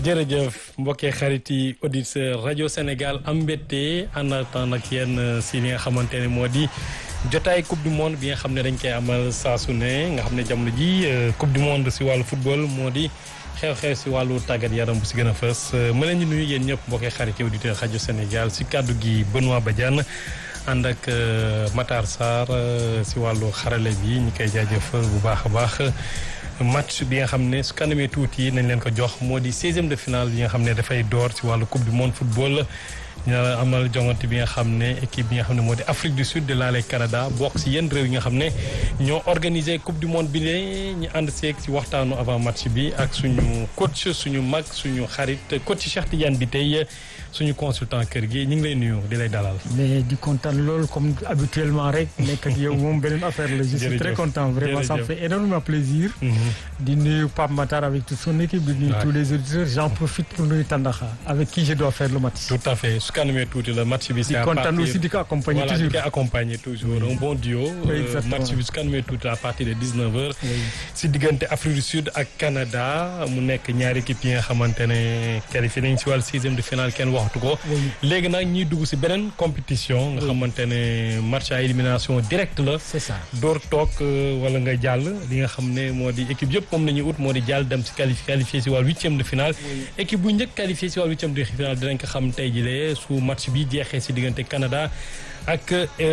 jërëjëf mbokkee xarit yi auditeur rajo Sénégal am mbette ànd ak yéen si li nga xamante ne moo di jotaay coupe du monde bi nga xam ne dañ koy amal saa su ne nga xam ne jamono ji coupe du monde si wàllu football moo di xew-xew si wàllu tàggat yaram bu si gën a fës ma leen di nuyu yéen ñëpp mbokkee xarit yi auditeur rajo Sénégal si kàddu gi Benoît Badiane ànd ak Matar Sarr si wàllu xarale bi ñu koy jaajëfal bu baax a baax. match bi nga xam ne su kanamee tuuti nañ leen ko jox moo di seizième de finale bi nga xam ne dafay door ci wàllu coupe du monde football ñu amal jongante bi nga xam ne équipe bi nga xam ne moo di Afrique du Sud de laale Canada bokk ci yenn réew yi nga xam ne ñoo organisé coupe du monde bi ne ñu ànd seeg ci waxtaanu avant match bi ak suñu coach suñu mag suñu xarit coach Cheikh Tidiane bi tey suñu consultant kër gi ñu ngi lay nuyu di lay dalal. mais di kontaan loolu comme habituellement rek nekk ak yow moom beneen affaire la. je suis très content vraiment ça me fait énormément plaisir. di nuyu Pape Matar avec toute son équipe di nuyu tous les auditeurs j'en profite pour nuyu Tandaxa avec qui je dois faire le match. tout à fait su kanamee tuuti la match bi. c'est à partir di kontaan aussi di ko accompagner voilà toujours di ko accompagner toujours un bon duo. exactement match bi su kanamee tuuti à partir de 19h. si diggante Afrique du Sud ak Canada mu nekk ñaari équipe yi nga xamante ne qualifié nañ si wàllu sixième de finale kenn waxtu ko. léegi nag ñuy dugg si beneen compétition. nga xamante ne match à élimination directe la. c'est ça door toog wala nga jàll li nga xam ne moo di équipe yëpp moom la ñuy ut moo di jàll dem si qualifié qualifié si wàllu huitième de finale. équipe bu njëkk qualifié si wàllu huitième de finale dinañ ko xam tey jii su match bi jeexee si diggante Canada. ak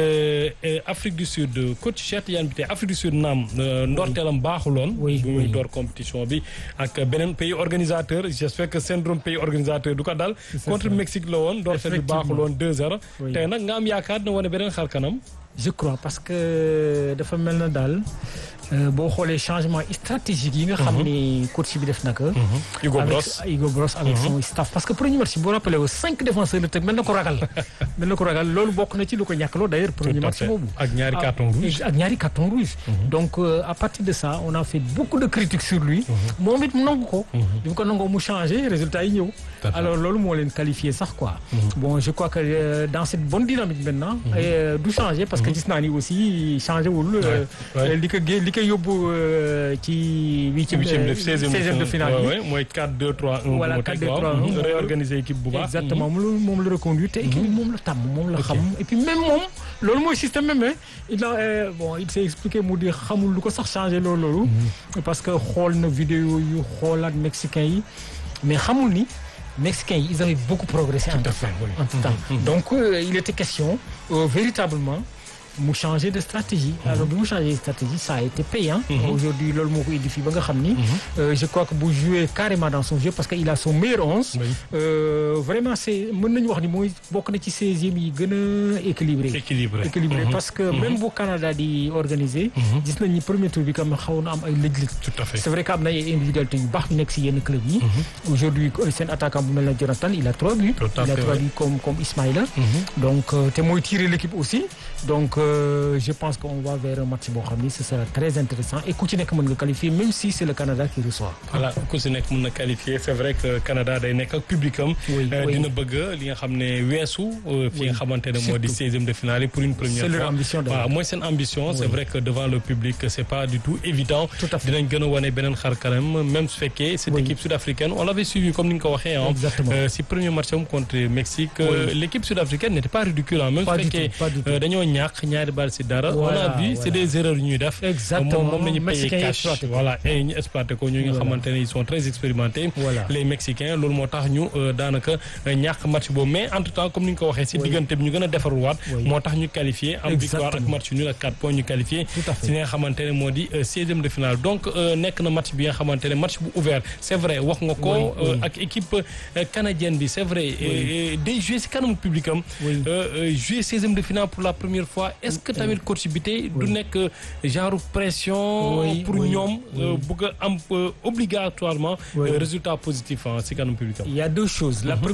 Afrique du Sud coach Cheikh Tidiane bi tey Afrique du Sud naam ndorteelam baaxuloon. oui bu muy door compétition bi. ak beneen pays organisateur j'espère que syndrome pays organisateur du ko dal. contre Mexique la woon ndorteel bi baaxuloon 2-0. tey nag nga am yaakaar na wane beneen xar kanam. je crois parce que dafa mel na daal boo xoolee changement stratégique yi nga xam ni coach bi def na ko. Hugo Bross avec Hugo Bross avec son staff parce que premier match boo rappelé wu cinq défenseurs la teg mel na ko ragal. mel na ko ragal loolu bokk na ci lu ko ñàkkaloo d'ailleurs premier match boobu. ak ñaari carton rouge ak ñaari carton rouge. donc à partir de ça on a fait beaucoup de critiques sur lui. moom it mu nangu ko. bi mu ko nangoo mu changé résultat yi ñëw. alors loolu moo leen qualifié sax quoi. bon je crois que dans cette bonne dynamique maintenant. du changer parce que gis naa ni aussi changé wul. li ko gé li ko yóbbu ci huitième de seizième de finale bi. mooy 4-2-3-1. voilà 4-2-3-1 réorganiser équipe bu baax. exactement moom moom la reconduire te équipe bi moom la tàmm moom la xam. et puis même moom loolu mooy système même il a bon il s'est expliqué mu di xamul lu ko sax changé loolu loolu. parce que xool na vidéo yu xoolaat mexicain yi mais xamul ni. Mexicains ils avaient beaucoup progressé en tout temps donc il était question véritablement mu changer de stratégie alors bi mu changer de stratégie ça a été payant aujourd'hui loolu moo ko indi fii ba nga xam ni je crois que bu jouer carrément dans son jeu parce que il a son meilleur onze vraiment c'est mën nañu wax ni mooy bokk na ci seizième yi gën a équilibré équilibré équilibré parce que même bu Canada di organiser gis nañ ni premier tour bi kam xaw na am ay lëj-lëj tout à fait c'est vrai que am na ay individualité yu baax yu nekk si yenn club yi aujourd'hui seen attaquant bu mel na Jonathan il a trois buts il a trois buts comme comme Ismaïla donc te mooy tirer l'équipe aussi donc Euh, je pense qu'on va vers un match boo xam ni ce sera très intéressant et ku ci nekk mën nga qualifier même si c'est le Canada qui reçoit. voilà ku ci nekk mën na qualifier c'est vrai que Canada day nekk ak publicam. dina bëgg li nga xam ne weesu. fi nga xamante ne moo di seizième de finale pour une première fois. c'est leur ambition waaw mooy seen ambition. c'est vrai que devant le public c'est pas du tout évident. tout à fait dinañ gën a wane beneen xar kanam même su fekkee. cette équipe sud-africaine on l'avait suivi comme ni nga ko waxee ah. exactement si premier match am contre Mexique. l'équipe sud-africaine n'était pas ridicule même su fekkee dañoo ñàkk ñaari bal ci dara. on a vu c'est des erreurs yu ñuy def. exactement moom nañu payer cash voilà et ñu exploité ko ñu nga xamante ne ils sont très expérimentés. les mexicains loolu moo tax ñu daanaka ñàkk match boobu mais entre temps comme ni nga ko waxee ci diggante bi ñu gën a defarwaat. moo tax ñu qualifié am victoire ak match nul ak 4 points ñu qualifié. ci li nga xamante ne moo di seizième de finale donc nekk na match bi nga xamante ne match bu ouvert c'est vrai wax nga ko. ak équipe canadienne bi c'est vrai. day jouer ci kanamu public am. jouer seizième de finale pour la première fois est-ce que tamit coach bi tey du nekk genre pression pour ñoom bëgg a am obligatoirement résultat positif ci kanam public am il y a deux choses